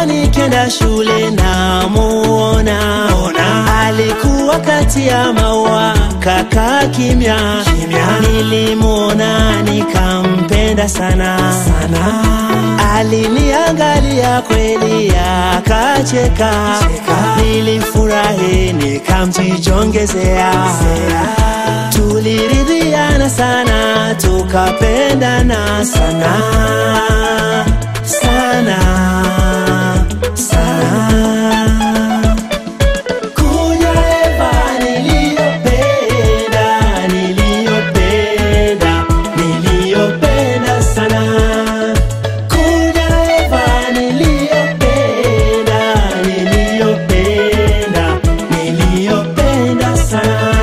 Eva nikienda shule namuona, alikuwa kati ya maua kaka kimya, nilimwona nikampenda sana, sana. Aliniangalia kweli akacheka, nilifurahi nikamjijongezea, tuliridhiana sana tukapendana sana sana sana. Kuja Eva niliyopenda, niliyopenda, niliyopenda sana. Kuja Eva niliyopenda, niliyopenda, niliyopenda sana.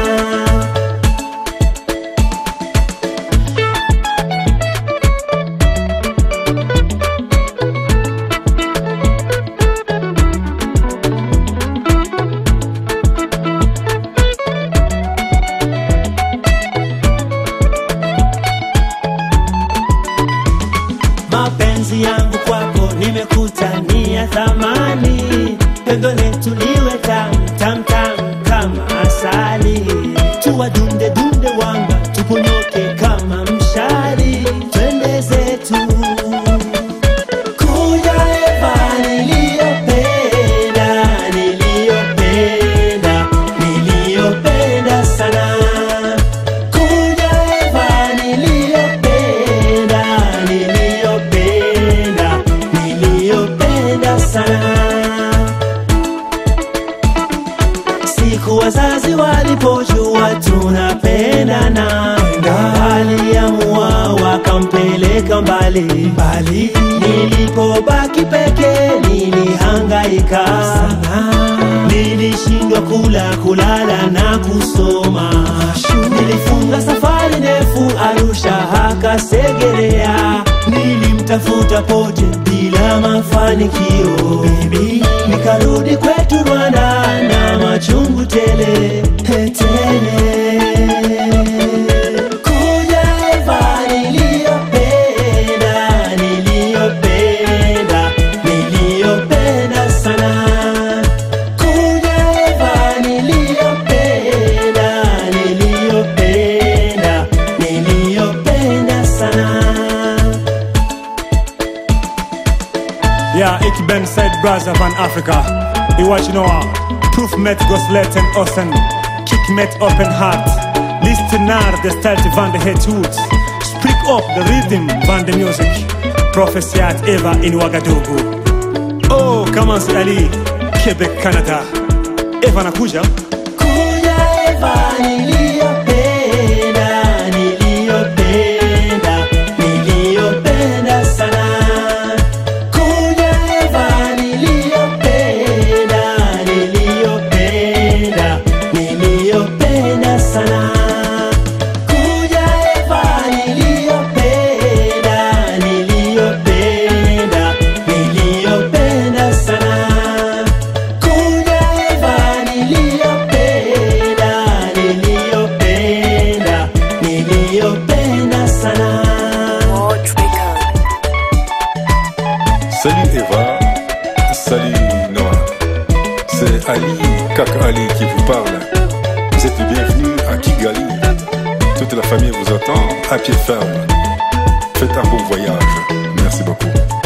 mapenzi yangu kwako nimekuta ni ya thamani, pendo letu liwe tam tam tam kama asali, tuwa dunde dunde wanga tuponyoke kama mshari, twende zetu kuja Eva niliyopenda, niliyopenda, niliyopenda sana kuja Eva niliyopenda, niliyopenda, niliyopenda sana. Siku wazazi walipojua tunapendana, waliamua wakampeleka mbali mbali. Nilipobaki peke nilihangaika sana, nilishindwa kula, kulala na kusoma. Nilifunga safari ndefu Arusha haka Segerea, nilimtafuta pote bila mafanikio. Baby, nikarudi kwetu Rwanda na machungu tele tele. Kuja Eva niliyopenda, niliyopenda, niliyopenda sana. Kuja Eva niliyopenda, niliyopenda, niliyopenda sana. Ja, ik ben Said Braza van Afrika. Ik wat je nou Proef met Goslet en Ossen. Kick met open heart. Luister naar de stelte van de hitwood. Spreek op de rhythm van de music. Proficiat Eva in Ouagadougou. Oh, Kamansi Ali, Quebec, Canada. Eva nakuja. Kuja Eva niliyopenda, niliyopenda, niliyopenda sana. Kuja Eva niliyopenda, niliyopenda, niliyopenda sana. Kuja Eva niliyopenda, niliyopenda, niliyopenda sana. Kuja Eva niliyopenda, niliyopenda, niliyopenda sana. Salut Eva, salut Noah. C'est Ali, Kaka Ali qui vous parle. Vous êtes les bienvenus à Kigali. Toute la famille vous attend à pied ferme. Faites un bon voyage. Merci beaucoup.